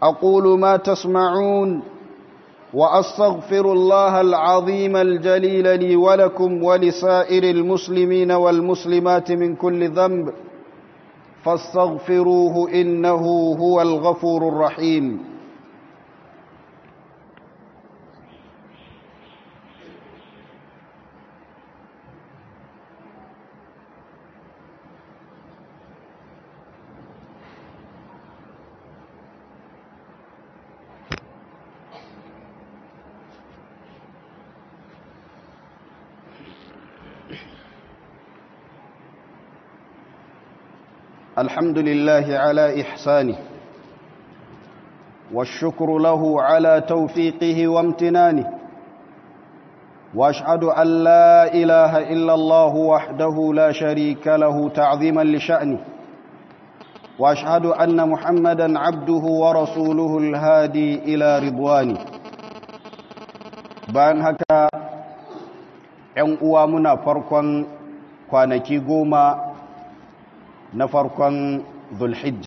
أقول ما تسمعون وأستغفر الله العظيم الجليل لي ولكم ولسائر المسلمين والمسلمات من كل ذنب فاستغفروه إنه هو الغفور الرحيم الحمد لله على إحسانه والشكر له على توفيقه وامتنانه وأشهد أن لا إله إلا الله وحده لا شريك له تعظيما لشأنه وأشهد أن محمدا عبده ورسوله الهادي إلى رضوانه بان هكا ‘yan uwa muna farkon kwanaki goma na farkon zulhijja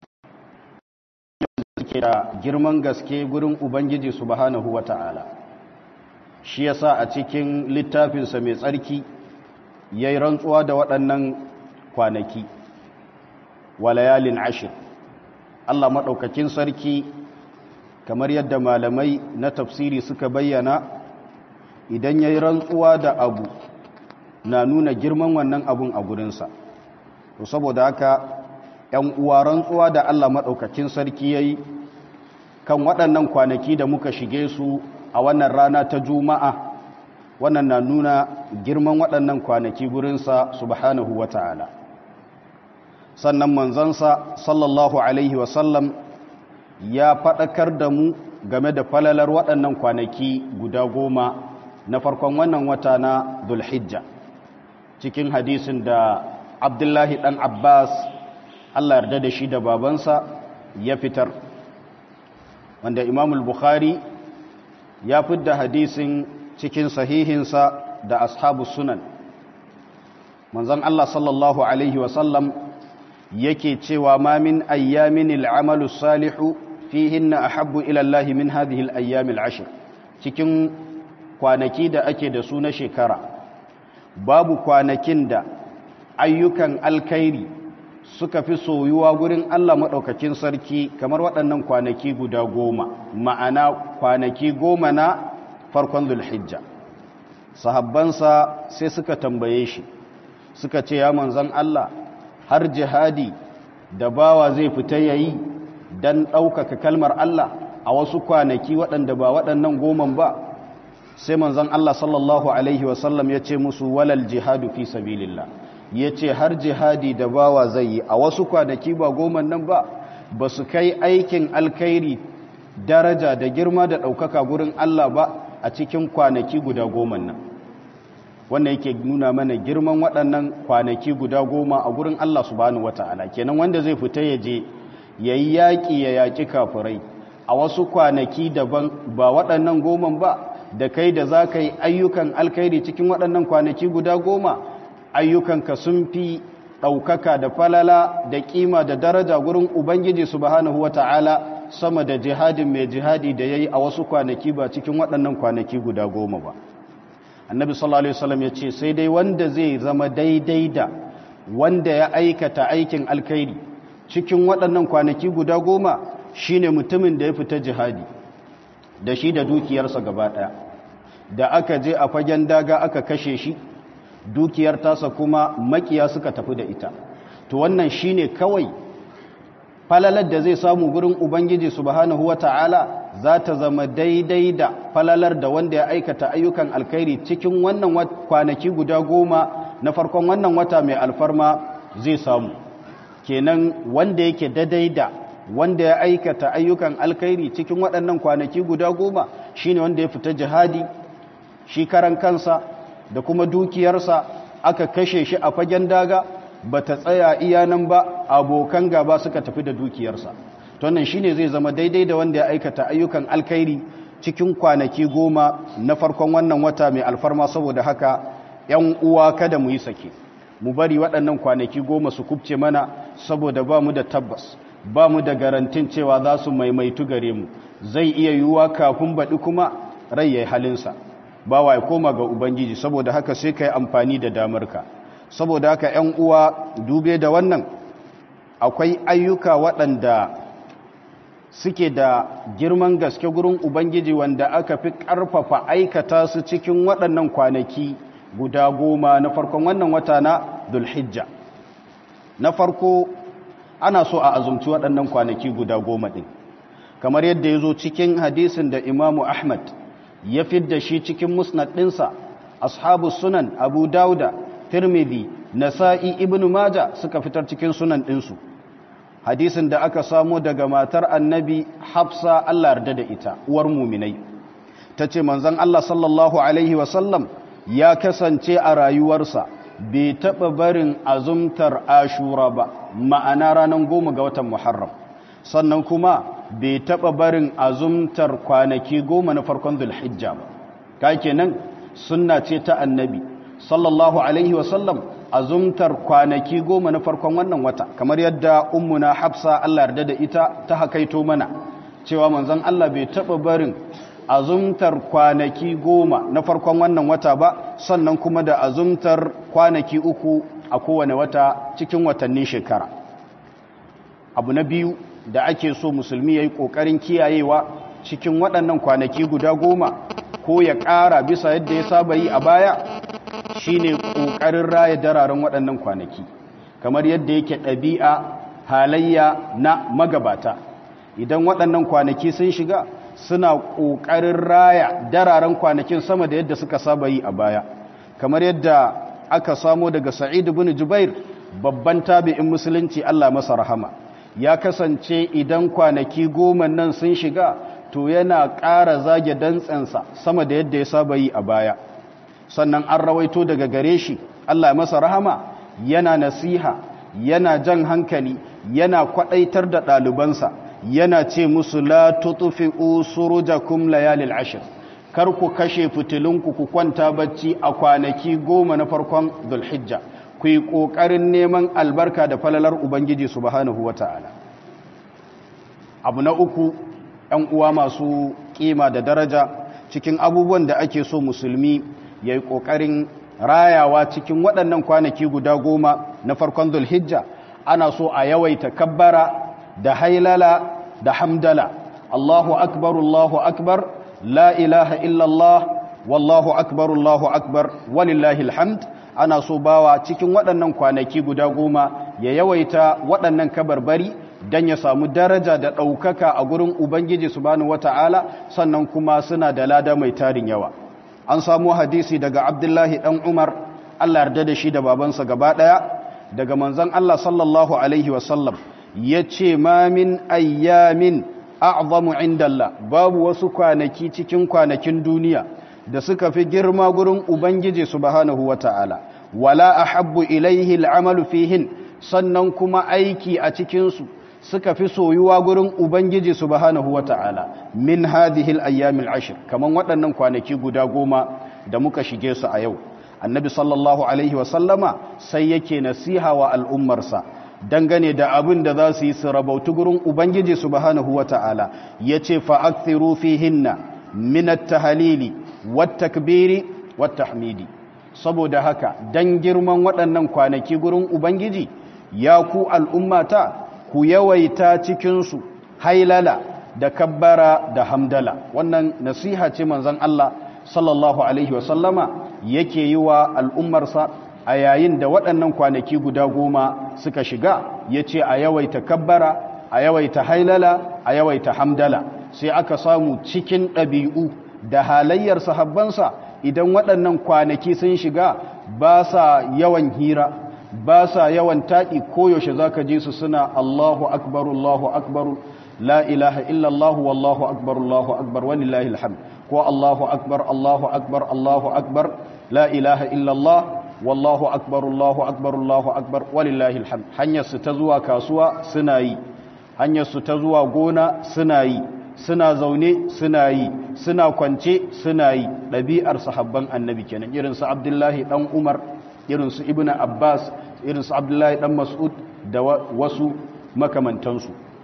suke da girman gaske gurin ubangiji subhanahu wata'ala shi yasa a cikin littafinsa mai tsarki ya yi rantsuwa da waɗannan kwanaki walayalin ashir Allah maɗaukakin sarki kamar yadda malamai na tafsiri suka bayyana idan ya yi rantsuwa da abu na nuna girman wannan abun a gurinsa to saboda haka ‘yan uwa rantsuwa da Allah maɗaukakin sarki ya yi kan waɗannan kwanaki da muka shige su a wannan rana ta juma'a wannan na nuna girman waɗannan kwanaki gurinsa subhanahu wa ta'ala sannan manzansa sallallahu alaihi wasallam ya faɗakar da mu game da falalar waɗannan kwanaki guda goma na farkon wannan wata na dulhijja cikin hadisin da abdullahi ɗan abbas allah yarda da shi da babansa ya fitar wanda imamul bukhari ya fidda hadisin cikin sahihinsa da ashabu sunan manzon allah sallallahu alaihi wasallam yake cewa ma min ayyamin al'amalu salihu fihinna ahabbu ila Allah min hadhihi al-ayyam al-ashr cikin kwanaki da ake da su na shekara babu kwanakin da ayyukan alkhairi suka fi soyuwa gurin Allah madaukakin sarki kamar waɗannan kwanaki guda goma ma'ana kwanaki goma na farkon zulhijja sahabbansa sai suka tambaye shi suka ce ya manzon Allah har jihadi da bawa zai fita yayi dan ɗaukaka kalmar Allah a wasu kwanaki waɗanda ba waɗannan goman ba sai manzon Allah sallallahu alaihi wasallam ya ce musu walal jihadu fi sabilillah ya ce har jihadi da bawa zai yi a wasu kwanaki ba goman nan ba ba su kai aikin alkhairi daraja da girma da ɗaukaka gurin Allah ba a cikin kwanaki guda goman nan wannan yake nuna mana girman waɗannan kwanaki guda goma a gurin Allah subhanahu wata'ala kenan wanda zai fita ya je ya yi yaƙi ya yaƙi kafirai a wasu kwanaki daban ba waɗannan goman ba da kai da za ka yi ayyukan alkhairi cikin waɗannan kwanaki guda goma ayyukanka sun fi ɗaukaka da falala da ƙima da daraja gurin ubangiji subhanahu wata'ala sama da jihadin mai jihadi da ya yi a wasu kwanaki ba cikin waɗannan kwanaki guda goma ba annabi sallallahu alaihi wasallam ya ce sai dai wanda zai zama daidai da wanda ya aikata aikin alkhairi cikin waɗannan kwanaki guda goma shine mutumin da ya fita jihadi da shi da dukiyarsa gaba ɗaya da aka je a fagen daga aka kashe shi dukiyar tasa kuma makiya suka tafi da ita to wannan shine kawai falalar da zai samu gurin ubangiji subhanahu wata'ala za ta zama daidai da falalar da wanda ya aikata ayyukan alkhairi cikin wannan kwanaki guda goma na farkon wannan wata mai alfarma zai samu kenan wanda yake daidai da wanda ya aikata ayyukan alkhairi cikin waɗannan kwanaki guda goma shine wanda ya fita jihadi shi karan kansa da kuma dukiyarsa aka kashe shi a fagen daga ba ta tsaya iyanan ba abokan gaba suka tafi da dukiyarsa tonnan shine zai zama daidai da wanda ya aikata ayyukan alkhairi cikin kwanaki goma na farkon wannan wata mai alfarma saboda haka yan uwa kada mu yi sake mu bari waɗannan kwanaki goma su kubce mana saboda ba mu da tabbas ba mu da garantin cewa za su maimaitu gare mu zai iya yiwuwa kafin baɗi kuma rai ya yi halinsa ba wa ya koma ga ubangiji saboda haka sai ka yi amfani da damarka saboda haka 'yan uwa dube da wannan akwai ayyuka waɗanda suke da girman gaske gurin ubangiji wanda aka fi ƙarfafa aikata su cikin waɗannan kwanaki guda goma na farkon wannan wata na dulhijja na farko ana so a azumci waɗannan kwanaki guda goma ɗin kamar yadda ya zo cikin hadisin da imamu ahmad ya fidda shi cikin musnad ɗinsa ashabu sunan abu dauda tirmidhi nasa'i ibn maja suka fitar cikin sunan ɗinsu hadisin da aka samo daga matar annabi hafsa allah yarda da ita uwar muminai ta ce manzan allah sallallahu alaihi wasallam ya kasance a rayuwarsa bai taɓa barin azumtar ashura ba ma'ana ranar goma ga watan muharram sannan kuma bai taɓa barin azumtar kwanaki goma na farkon zulhijja ba ka kenan sunna ce ta annabi sallallahu alaihi wasallam azumtar kwanaki goma na farkon wannan wata kamar yadda ummuna hafsa Allah yarda da ita ta hakaito mana cewa manzon Allah bai taɓa barin azumtar kwanaki goma na farkon wannan wata ba sannan kuma da azumtar kwanaki uku a kowane wata cikin watannin shekara abu na biyu da ake so musulmi ya yi ƙoƙarin kiyayewa cikin waɗannan kwanaki guda goma ko ya ƙara bisa yadda ya saba yi a baya shine ƙoƙarin raya dararen waɗannan kwanaki kamar yadda yake ɗabi'a halayya na magabata idan waɗannan kwanaki sun shiga suna ƙoƙarin raya dararen kwanakin sama da yadda suka saba yi a baya kamar yadda aka samo daga sa'id bin jubair babban tabi'in musulunci Allah masa rahama ya kasance idan kwanaki goma nan sun shiga to yana ƙara zage dantsensa sama da yadda ya saba yi a baya sannan an rawaito daga gare shi Allah masa rahama yana nasiha yana jan hankali yana kwaɗaitar da ɗalibansa yana ce musu la tutufi usurujakum layalil ashir kar ku kashe fitilunku ku kwanta bacci a kwanaki goma na farkon zulhijja ku yi ƙoƙarin neman albarka da falalar ubangiji subhanahu wata'ala abu na uku ‘yan uwa masu ƙima da daraja cikin abubuwan da ake so musulmi ya yi ƙoƙarin rayawa cikin waɗannan kwanaki guda goma na farkon zulhijja ana so a yawaita kabbara da hailala da hamdala Allahu akbar Allahu akbar la ilaha illallah wallahu akbar Allahu akbar walillahi alhamd ana so bawa cikin waɗannan kwanaki guda goma ya yawaita waɗannan kabarbari don ya samu daraja da ɗaukaka a gurin Ubangiji subhanahu wata'ala sannan kuma suna da lada mai tarin yawa an samu hadisi daga Abdullahi ɗan Umar Allah yarda da shi da babansa gaba ɗaya daga manzon Allah sallallahu alaihi wasallam ya ce ma min ayyamin a'zamu indallah babu wasu kwanaki cikin kwanakin duniya da suka fi girma gurin ubangiji subhanahu wata'ala wala ahabbu ilaihi al'amalu fihin sannan kuma aiki a cikin su suka fi soyuwa gurin ubangiji subhanahu wata'ala min hadhihi al-ayyamil ashr kaman waɗannan kwanaki guda goma da muka shige su a yau annabi sallallahu alaihi wa sallama sai yake nasiha wa al'ummarsa dangane da abin da za su yi su rabautu gurin Ubangiji subhanahu wa ta'ala ya ce fa'akthiru fi hinna minat tahalili wattakbiri wattahmidi saboda haka don girman waɗannan kwanaki gurin Ubangiji ya ku al'ummata ku yawaita cikinsu hailala da kabbara da hamdala wannan nasiha ce manzan Allah sallallahu Alaihi wasallama yake yi wa al'ummarsa a yayin da waɗannan kwanaki guda goma suka shiga ya ce a yawaita kabbara a yawaita hailala a yawaita hamdala sai aka samu cikin ɗabi'u da halayyar sahabbansa idan waɗannan kwanaki sun shiga ba sa yawan hira ba sa yawan taɗi koyaushe za ka ji su suna Allahu akbar Allahu akbar la ilaha illallah wallahu akbar Allahu akbar walillahi alhamd ko Allahu akbar Allahu akbar Allahu akbar la ilaha illallah wallahu akbar Allahu akbar Allahu akbar walillahi alhamd hanyar su ta zuwa kasuwa suna yi hanyar su ta zuwa gona suna yi suna zaune suna yi suna kwance suna yi ɗabi'ar sahabban annabi kenan irin su Abdullahi dan Umar irin su Ibn Abbas irin su Abdullahi dan Mas'ud da wasu makamantansu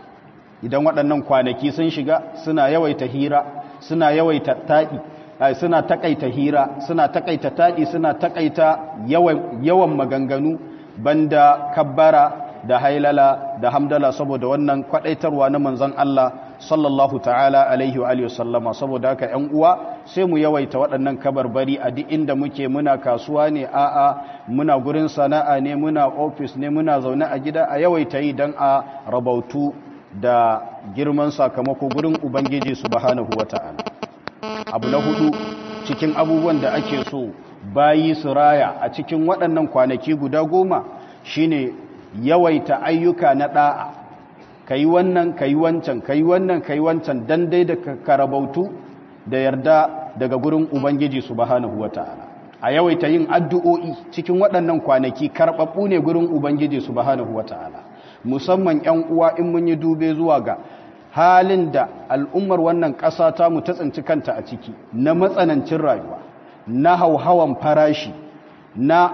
idan waɗannan kwanaki sun shiga suna yawaita hira suna yawaita taɗi suna takaita hira suna takaita taɗi suna takaita yawan maganganu banda kabbara da hailala da hamdala saboda wannan kwadaitarwa na manzon Allah sallallahu ta'ala alaihi wa sallama saboda haka ƴan uwa sai mu yawaita waɗannan kabarbari a duk inda muke muna kasuwa ne a'a muna gurin sana'a ne muna office ne muna zaune a gida a yawaita yi dan a rabautu da girman sakamako gurin ubangiji subhanahu wata'ala abu na hudu cikin abubuwan da ake so bayi su raya a cikin waɗannan kwanaki guda goma shine yawaita ayyuka na ɗa'a ka yi wannan ka yi wancan ka yi wannan ka yi wancan don dai da karabautu da yarda daga gurin ubangiji subhanahu wata'ala a yawaita yin addu'o'i cikin waɗannan kwanaki karɓaɓɓu ne gurin ubangiji subhanahu wata'ala musamman 'yan uwa in mun yi dube zuwa ga halin da al'ummar wannan ƙasa ta mu ta tsinci kanta a ciki na matsanancin rayuwa na hauhawan farashi na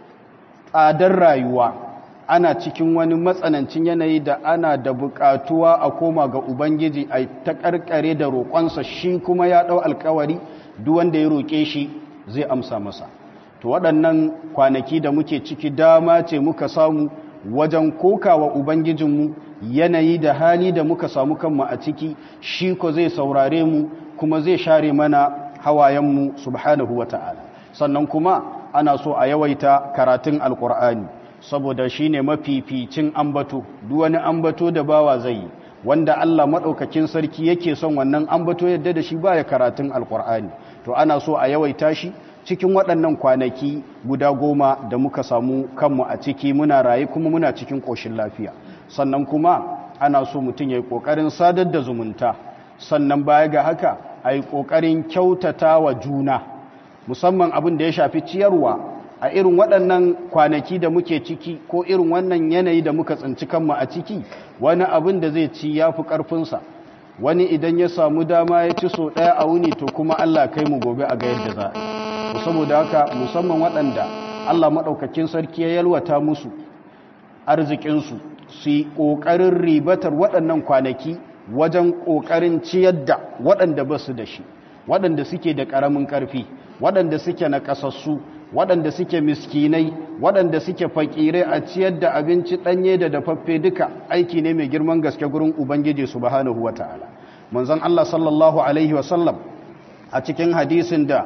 tsadar rayuwa ana cikin wani matsanancin yanayi da ana da buƙatuwa a koma ga ubangiji a ta ƙarƙare da roƙonsa shi kuma ya ɗau alkawari duk wanda ya roƙe shi zai amsa masa to waɗannan kwanaki da muke ciki dama ce muka samu wajen kokawa ubangijinmu yanayi da hali da muka samu kanmu a ciki shi ko zai saurare mu kuma zai share mana hawayenmu subhanahu wa ta'ala sannan kuma ana so a yawaita karatun alkur'ani saboda shi ne mafificin ambato duk wani ambato da bawa zai yi wanda Allah maɗaukakin sarki yake son wannan ambato yadda da shi baya karatun alkur'ani to ana so a yawaita shi cikin waɗannan kwanaki guda goma da muka samu kanmu a ciki muna raye kuma muna cikin ƙoshin lafiya sannan kuma ana so mutum ya yi ƙoƙarin sadar da zumunta sannan baya ga haka a yi ƙoƙarin kyautata wa juna musamman abin da ya shafi ciyarwa a irin waɗannan kwanaki da muke ciki ko irin wannan yanayi da muka tsinci kanmu a ciki wani abin da zai ci ya fi ƙarfinsa wani idan ya samu dama ya ci so ɗaya a wuni to kuma allah kai mu gobe a ga yadda za a yi saboda haka musamman waɗanda allah maɗaukakin sarki ya yalwata musu arzikinsu su yi ƙoƙarin ribatar waɗannan kwanaki wajen ƙoƙarin ciyar da waɗanda ba su da shi waɗanda suke da ƙaramin ƙarfi waɗanda suke na ƙasassu waɗanda suke miskinai waɗanda suke fakirai a ciyar da abinci ɗanye da dafaffe duka aiki ne mai girman gaske gurin ubangiji subhanahu wa ta'ala manzon Allah sallallahu alaihi wasallam a cikin hadisin da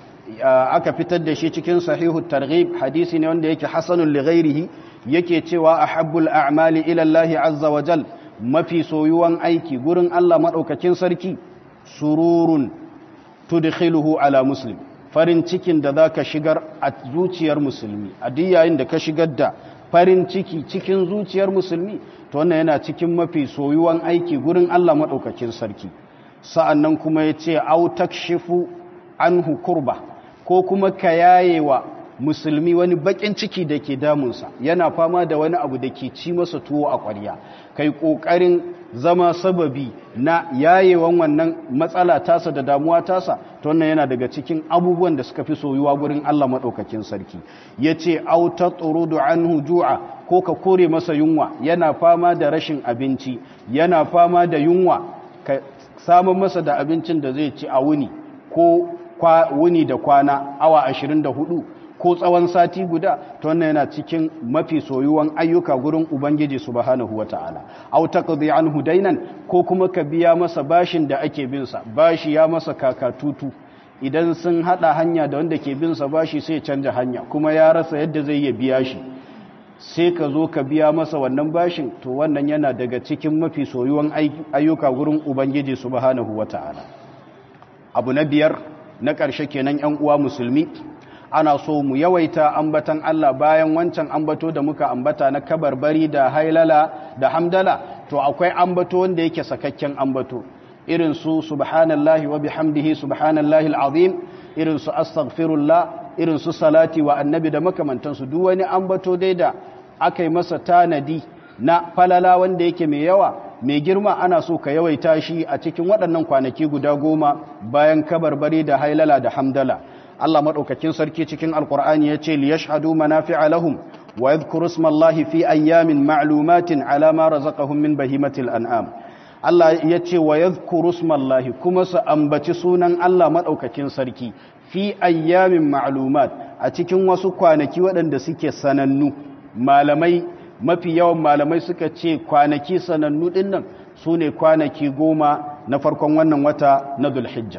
aka fitar da shi cikin sahihu targhib hadisi ne wanda yake hasanun li ghairihi yake cewa ahabbul a'mali ila Allah azza wa jal mafi soyuwan aiki gurin Allah madaukakin sarki sururun tudkhiluhu ala muslim farin cikin da zaka shigar a zuciyar musulmi a duk yayin da ka shigar da farin ciki cikin zuciyar musulmi to wannan yana cikin mafi soyuwan aiki gurin Allah madaukakin sarki sa'annan kuma yace au takshifu anhu kurba ko kuma ka yayewa musulmi wani bakin ciki da ke damunsa yana fama da wani abu da ke ci masa tuwo a ƙwarya kai ƙoƙarin zama sababi na yayewan wannan matsala tasa da damuwa tasa to wannan yana daga cikin abubuwan da suka fi soyuwa gurin Allah maɗaukakin sarki ya ce auta tsurudu anhu ju'a ko ka kore masa yunwa yana fama da rashin abinci yana fama da yunwa ka samun masa da abincin da zai ci a wuni ko wuni da kwana awa 24 ko tsawon sati guda to wannan yana cikin mafi soyuwan ayyuka gurin ubangiji subhanahu wataala aw taqdi anhu dainan ko kuma ka biya masa bashin da ake bin sa bashi ya masa kakatutu idan sun hada hanya da wanda ke bin sa bashi sai canja hanya kuma ya rasa yadda zai iya biya shi sai ka zo ka biya masa wannan bashin to wannan yana daga cikin mafi soyuwan ayyuka gurin ubangiji subhanahu wataala abu na biyar na ƙarshe kenan yan uwa musulmi ana so mu yawaita ambatan Allah bayan wancan ambato da muka ambata na kabarbari da hailala da hamdala to akwai ambato wanda yake sakakken ambato irin su subhanallahi wa bihamdihi subhanallahi alazim irin su astaghfirullah irin su salati wa annabi da makamantansu duk wani ambato dai da aka yi masa tanadi na falala wanda yake mai yawa mai girma ana so ka yawaita shi a cikin waɗannan kwanaki guda goma bayan kabarbari da hailala da hamdala Allah maɗaukakin sarki cikin alkur'ani ya ce liyashhadu manafi'a lahum wa yadhkuru ismallahi fi ayyamin ma'lumatin ala ma razaqahum min bahimatil an'am Allah ya ce wa yadhkuru smallahi kuma su ambaci sunan Allah madaukakin sarki fi ayyamin ma'lumat a cikin wasu kwanaki waɗanda suke sanannu malamai mafi yawan malamai suka ce kwanaki sanannu ɗin nan su ne kwanaki goma na farkon wannan wata na dulhijja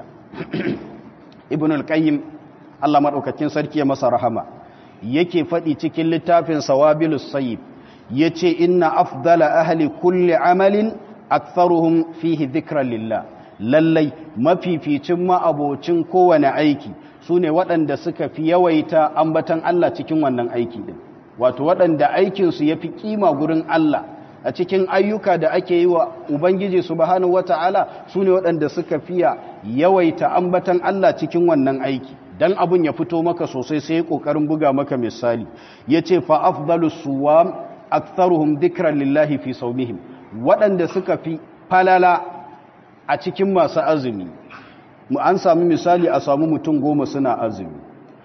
ibn al-qayyim Allah maɗaukakin sarki ya masa rahama yake faɗi cikin littafin sawabilus sayyib ya ce inna afdala ahli kulli amalin aktharuhum fihi dhikran lillah lallai mafificin ma'abocin kowane aiki su ne waɗanda suka fi yawaita ambatan Allah cikin wannan aiki ɗin wato waɗanda aikinsu ya fi ƙima gurin Allah a cikin ayyuka da ake yi wa Ubangiji subhanahu wata'ala su ne waɗanda suka fiya yawaita ambatan Allah cikin wannan aiki dan abun ya fito maka sosai sai ƙoƙarin buga maka misali ya ce fa afdalu suwam aktharuhum dhikran lillahi fi sawmihim waɗanda suka fi falala a cikin masu azumi mu an sami misali a samu mutum goma suna azumi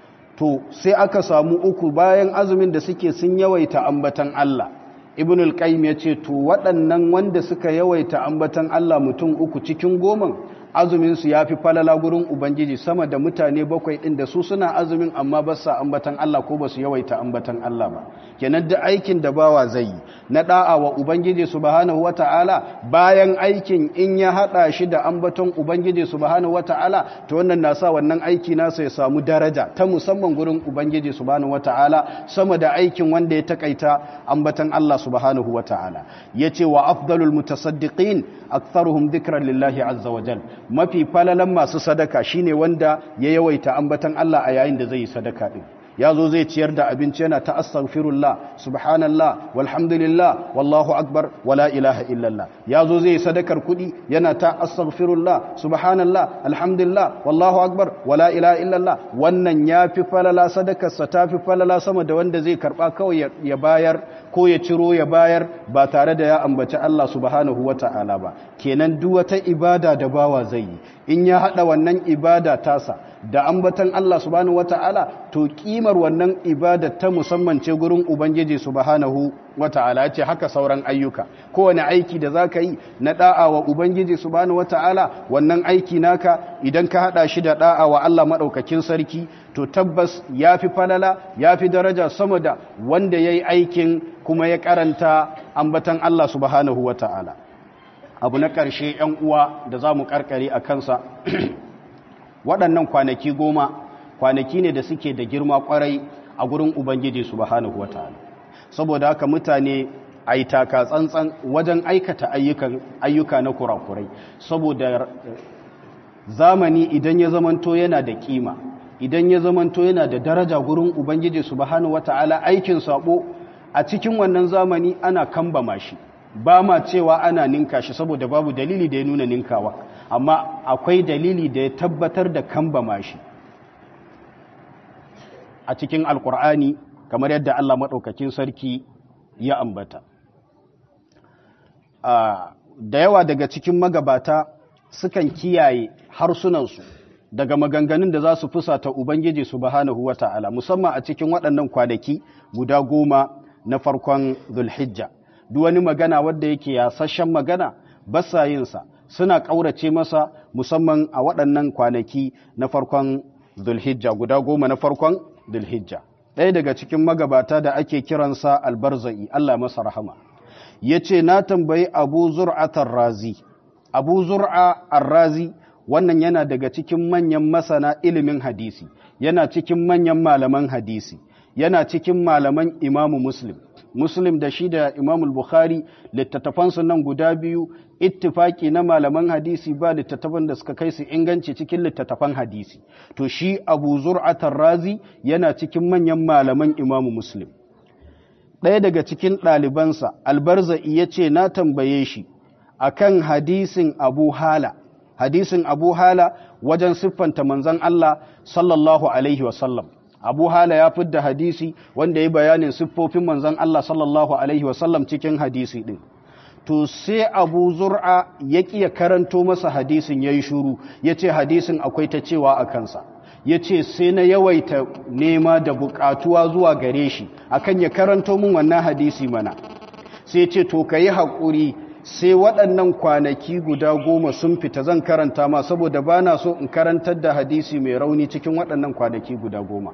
to sai aka samu uku bayan azumin da suke sun yawaita ambatan Allah ibn al-qayyim yace to waɗannan wanda suka yawaita ambatan Allah mutum uku cikin goman azumin su yafi falala gurin ubangiji sama da mutane bakwai din da su suna azumin amma ba sa ambatan Allah ko ba su yawaita ambatan Allah ba kenan da aikin da bawa zai yi na da'a wa ubangiji subhanahu wata'ala bayan aikin in ya hada shi da ambaton ubangiji subhanahu wata'ala to wannan na sa wannan aiki nasa ya samu daraja ta musamman gurin ubangiji subhanahu wata'ala sama da aikin wanda ya takaita ambatan Allah subhanahu wata'ala yace wa afdalul mutasaddiqin aktharuhum dhikran lillahi azza wa jal mafi falalan masu sadaka shine wanda ya yawaita ambatan Allah a yayin da zai yi sadaka din ya zo zai ciyar da abinci yana ta astaghfirullah subhanallah walhamdulillah wallahu akbar wala ilaha illallah ya zo zai sadakar kudi yana ta astaghfirullah subhanallah alhamdulillah wallahu akbar wala ilaha illallah wannan yafi falala sadakar sa tafi falala sama da wanda zai karba kawai ya bayar ko ya ciro ya bayar ba tare da ya ambaci Allah subhanahu wata'ala ba kenan duk wata ibada da bawa zai yi in ya hada wannan ibada tasa da ambatan Allah subhanahu wata'ala to kimar wannan ibada ta musamman ce gurin ubangiji subhanahu wata'ala ce haka sauran ayyuka kowane aiki da zaka yi na da'a wa ubangiji subhanahu wata'ala wannan aiki naka idan ka hada shi da da'a wa Allah madaukakin sarki to tabbas yafi falala yafi daraja sama da wanda yayi aikin kuma ya karanta ambatan Allah subhanahu wata'ala abu na ƙarshe 'yan uwa da za mu ƙarƙare a kansa waɗannan kwanaki goma kwanaki ne da suke da girma ƙwarai a gurin ubangiji subhanahu wata'ala saboda haka mutane a yi taka tsantsan wajen aikata ayyuka na kurakurai saboda zamani idan ya zamanto yana da kima idan ya zamanto yana da daraja gurin ubangiji subhanahu wata'ala aikin sabo a cikin wannan zamani ana kambama shi ba ma cewa ana ninka shi saboda babu dalili da ya nuna ninkawa amma akwai dalili da ya tabbatar da kambama shi a cikin alkur'ani kamar yadda Allah maɗaukakin sarki ya ambata da yawa daga cikin magabata sukan kiyaye harsunansu daga maganganun da za su fusata Ubangiji subhanahu wa ta'ala musamman a cikin waɗannan kwanaki guda goma na farkon Zulhijja. Duk wani magana wadda yake yasashen magana ba sa yinsa suna ƙaurace masa musamman a waɗannan kwanaki na farkon Zulhijja guda goma na farkon Zulhijja. Ɗaya daga cikin magabata da ake kiransa albarza'i Allah masa rahama. Ya ce, Na tambayi Abu Zur'atar Razi, Abu Zur'a Ar-Razi wannan yana daga cikin manyan masana ilimin hadisi yana cikin manyan malaman hadisi yana cikin malaman imamu muslim muslim da shi da imamu bukhari littattafansu nan guda biyu ittifaki na malaman hadisi ba littattafan da suka kai su inganci cikin littattafan hadisi to shi abu zur'atar razi yana cikin manyan malaman imamu muslim ɗaya daga cikin ɗalibansa albarza'i ya ce na tambaye shi akan hadisin abu hala hadisin abu hala wajen siffanta manzan Allah sallallahu alaihi wasallam abu hala ya fidda hadisi wanda ya bayanin siffofin manzan Allah sallallahu alaihi wasallam cikin hadisi din to sai abu zur'a ya ƙiya karanto masa hadisin ya yi shuru ya ce hadisin akwai ta cewa a kansa ya ce sai na yawaita nema da buƙatuwa zuwa gare shi akan ya karanto min wannan hadisi mana sai ce to ka yi haƙuri sai waɗannan kwanaki guda goma sun fita zan karanta ma saboda ba na so in karantar da hadisi mai rauni cikin waɗannan kwanaki guda goma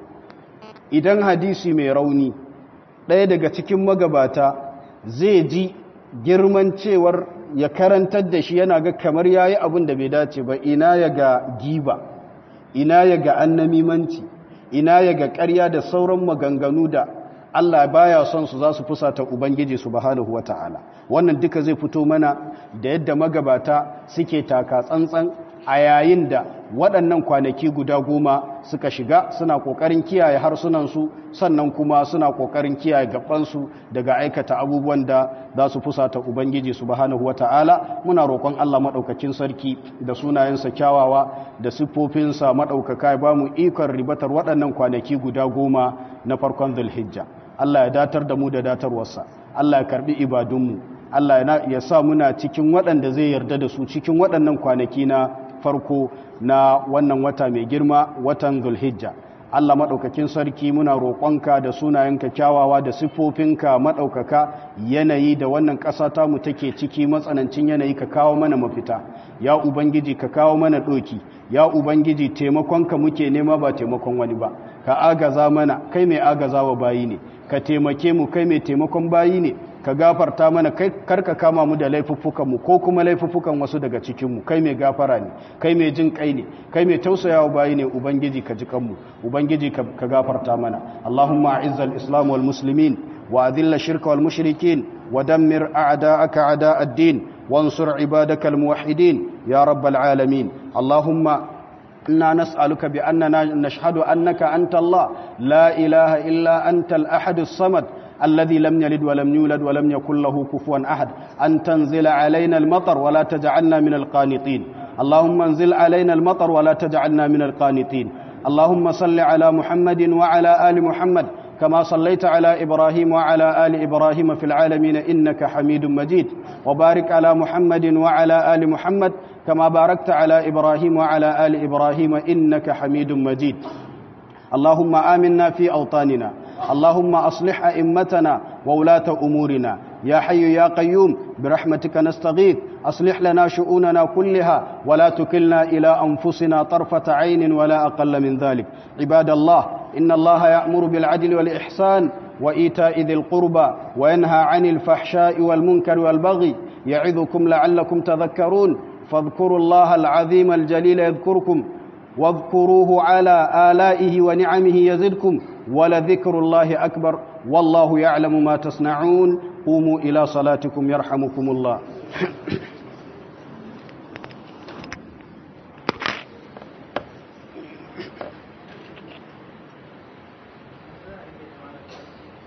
idan hadisi mai rauni ɗaya daga cikin magabata zai ji girman cewar ya karantar da shi yana ga kamar ya yi abin da bai dace ba ina ya ga giba ina ya ga annamimanci ina ya ga ƙarya da sauran maganganu da Allah baya son su za su fusata Ubangiji subhanahu wa ta'ala wannan duka zai fito mana da yadda magabata suke taka tsantsan a yayin da waɗannan kwanaki guda goma suka shiga suna ƙoƙarin kiyaye harsunansu sannan kuma suna ƙoƙarin kiyaye gabansu daga aikata abubuwan da za su fusata Ubangiji subhanahu wa ta'ala muna roƙon Allah maɗaukakin sarki da sunayensa kyawawa da siffofinsa maɗaukaka ya ba mu ikon ribatar waɗannan kwanaki guda goma na farkon zulhijja Allah ya datar da mu da datarwarsa Allah ya karbi ibadunmu Allah ya sa muna cikin waɗanda zai yarda da su cikin waɗannan kwanaki na farko na wannan wata mai girma watan zulhijja Allah maɗaukakin sarki muna roƙonka da sunayenka kyawawa da siffofinka maɗaukaka yanayi da wannan ƙasa ta mu take ciki matsanancin yanayi ka kawo mana mafita ya ubangiji ka kawo mana ɗoki ya ubangiji taimakonka muke nema ba taimakon wani ba ka agaza mana kai mai agaza wa bayi ne ka taimake mu kai mai taimakon bayi ne ka gafarta mana kai karka kama mu da laifuffukanmu ko kuma laifuffukan wasu daga cikinmu kai mai gafara ne kai mai jin kai ne kai mai tausayawa bayi ne ubangiji ka ji kanmu ubangiji ka gafarta mana allahumma a'izza al-islam wal muslimin wa adilla shirka wal mushrikin wa dammir a'da'aka a'da' ad-din wansur ibadaka al-muwahhidin ya rabbal alamin allahumma إنا نسألك بأننا نشهد أنك أنت الله لا إله إلا أنت الأحد الصمد الذي لم يلد ولم يولد ولم يكن له كفوا أحد أن تنزل علينا المطر ولا تجعلنا من القانطين اللهم انزل علينا المطر ولا تجعلنا من القانطين اللهم صل على محمد وعلى آل محمد كما صليت على إبراهيم وعلى آل إبراهيم في العالمين إنك حميد مجيد وبارك على محمد وعلى آل محمد كما باركت على إبراهيم وعلى آل إبراهيم إنك حميد مجيد اللهم آمنا في أوطاننا اللهم أصلح أئمتنا وولاة أمورنا يا حي يا قيوم برحمتك نستغيث أصلح لنا شؤوننا كلها ولا تكلنا إلى أنفسنا طرفة عين ولا أقل من ذلك عباد الله إن الله يأمر بالعدل والإحسان وإيتاء ذي القربى وينهى عن الفحشاء والمنكر والبغي يعظكم لعلكم تذكرون فاذكروا الله العظيم الجليل يذكركم واذكروه على آلائه ونعمه يزدكم ولذكر الله أكبر والله يعلم ما تصنعون قوموا إلى صلاتكم يرحمكم الله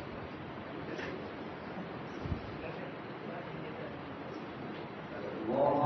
الله